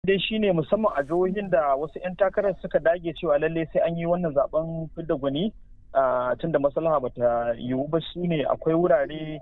dai shine musamman a jihohin da wasu 'yan takarar suka dage cewa lalle sai an yi wannan zaben fidda gwani tunda maslaha bata yiwu ba su ne akwai wurare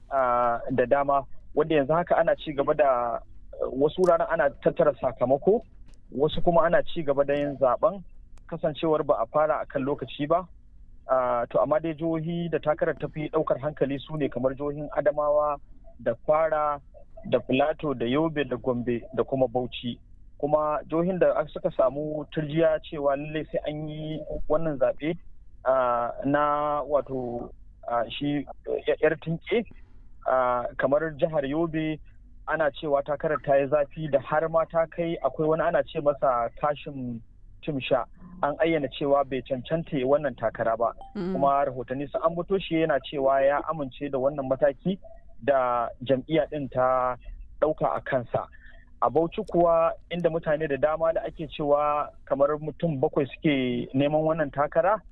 da dama wanda yanzu haka ana ci gaba da wasu wuraren ana tattara sakamako wasu kuma ana ci gaba da yin zaben kasancewar ba a fara a kan lokaci ba to amma dai jihohi da takarar tafi daukar hankali su ne kamar jihohin adamawa da kwara da filato da yobe da gombe da kuma bauchi kuma jihohin da suka samu turjiya cewa lallai sai an yi wannan zaɓe na wato shi yar tinke kamar jihar yobe ana cewa takarar ta yi zafi da har ma ta kai akwai wani ana ce masa kashin timsha an ayyana cewa bai cancanta wannan takara ba kuma rahotanni sun ambato shi yana cewa ya amince da wannan mataki da jam'iyya ɗin ta ɗauka a kansa a bauchi kuwa inda mutane da dama da ake cewa kamar mutum bakwai suke neman wannan takara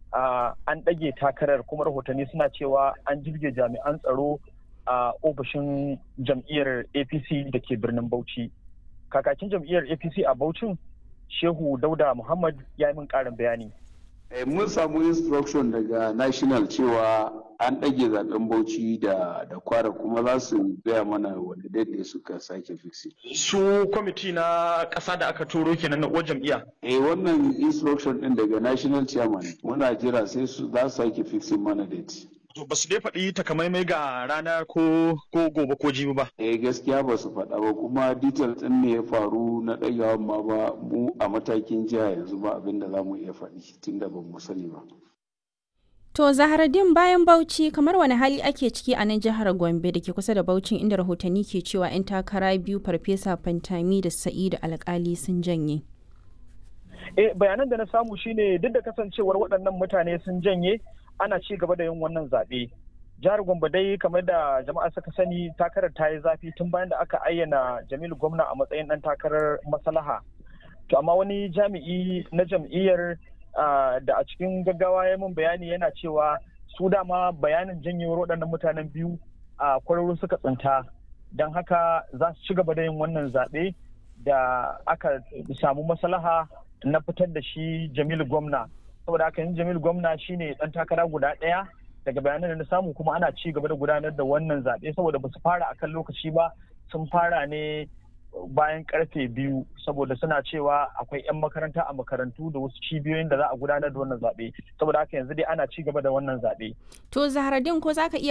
an ɗage takarar kuma rahotanni suna cewa an jirge jami'an tsaro a ofishin jam'iyyar apc da ke birnin bauchi kakakin jam'iyyar apc a bauchin shehu dauda muhammad ya yi min ƙarin bayani mun samu instruction daga national cewa an ɗage zaben bauchi da da kwara kuma za su gaya mana wani daidai suka sake fixi. su kwamiti na ƙasa da aka turo kenan na uwar jam'iyya eh wannan instruction ɗin daga national chairman muna jira sai su za su sake fixing mana date ba su dai faɗi takamaimai ga rana ko ko gobe ko jibi ba. Eh gaskiya ba su faɗa ba kuma detail ɗin ne ya faru na ɗagawan ma ba mu a matakin jiha yanzu ba abin da za mu iya faɗi tunda ba mu sani ba. To Zaharaddin bayan Bauchi kamar wani hali ake ciki a nan jihar Gombe da ke kusa da Bauchin inda rahotanni ke cewa 'yan takara biyu Farfesa Fantami da Sa'idu Alkali sun janye. Eh bayanan da na samu shine duk da kasancewar waɗannan mutane sun janye ana ci gaba da yin wannan zaɓe. Jihar Gombe dai kamar da jama'a suka sani takarar ta yi zafi tun bayan da aka ayyana Jamilu Gwamna a matsayin ɗan takarar maslaha. To amma wani jami'i na jam'iyyar da a cikin gaggawa ya min bayani yana cewa su dama bayanin janyewar waɗannan mutanen biyu a kwararru suka tsinta don haka za su ci gaba da yin wannan zaɓe da aka samu maslaha na fitar da shi Jamilu Gwamna. saboda haka yanzu Jamil gwamna shine dan takara guda ɗaya daga bayanan da na samu kuma ana ci gaba da gudanar da wannan zaɓe saboda ba su fara akan lokaci ba sun fara ne bayan karfe biyu saboda suna cewa akwai 'yan makaranta a makarantu da wasu cibiyoyin da za a gudanar da wannan zaɓe saboda haka yanzu dai ana ci gaba da wannan zaɓe. To Zaharaddin ko za ka iya